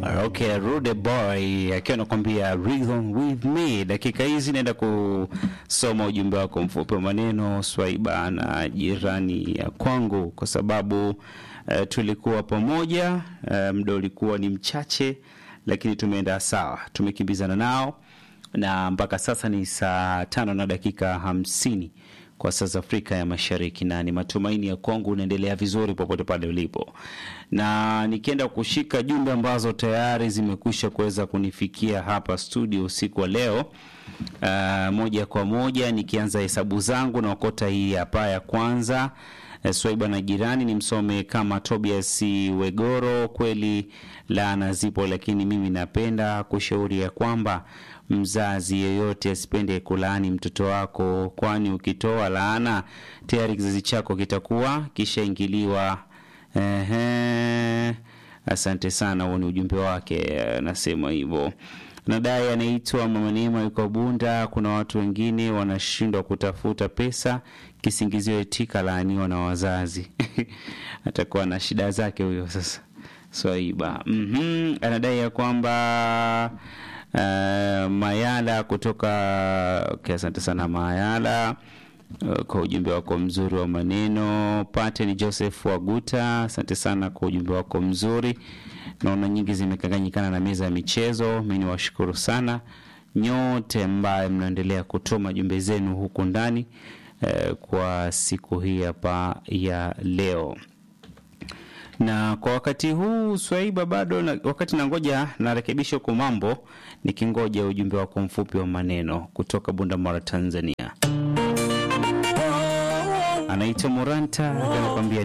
Okay, Rude Boy akiwa anakuambia Rhythm with me. Dakika hizi naenda kusoma ujumbe wako mfupi wa maneno Swaiba na jirani ya kwangu, kwa sababu uh, tulikuwa pamoja uh, muda ulikuwa ni mchache, lakini tumeenda sawa, tumekimbizana nao na mpaka sasa ni saa tano na dakika hamsini kwa saa za Afrika ya Mashariki, na ni matumaini ya kwangu unaendelea vizuri popote pale ulipo, na nikienda kushika jumbe ambazo tayari zimekwisha kuweza kunifikia hapa studio usiku wa leo. Uh, moja kwa moja nikianza hesabu zangu na okota hii hapa ya kwanza. Uh, Swaiba na jirani ni msome kama Tobias Wegoro. Kweli laana zipo, lakini mimi napenda kushauri ya kwamba mzazi yeyote asipende kulaani mtoto wako, kwani ukitoa laana tayari kizazi chako kitakuwa kishaingiliwa. Ehe, asante sana. Huo ni ujumbe wake, anasema hivyo. Nadai anaitwa Mama Neema, yuko Bunda. Kuna watu wengine wanashindwa kutafuta pesa, kisingizio eti kalaaniwa na wazazi atakuwa na shida zake huyo sasa. Swaiba mm anadai ya kwamba Uh, Mayala kutoka okay, asante sana Mayala uh, kwa ujumbe wako mzuri wa maneno. Pate ni Joseph Waguta, asante sana kwa ujumbe wako mzuri. Naona nyingi zimekanganyikana na meza ya michezo. Mi ni washukuru sana nyote ambaye mnaendelea kutuma jumbe zenu huku ndani uh, kwa siku hii hapa ya leo na kwa wakati huu Swaiba bado na, wakati nangoja narekebisha huko mambo, nikingoja ujumbe wako mfupi wa maneno kutoka Bundamara, Tanzania. Anaitwa Moranta anakwambia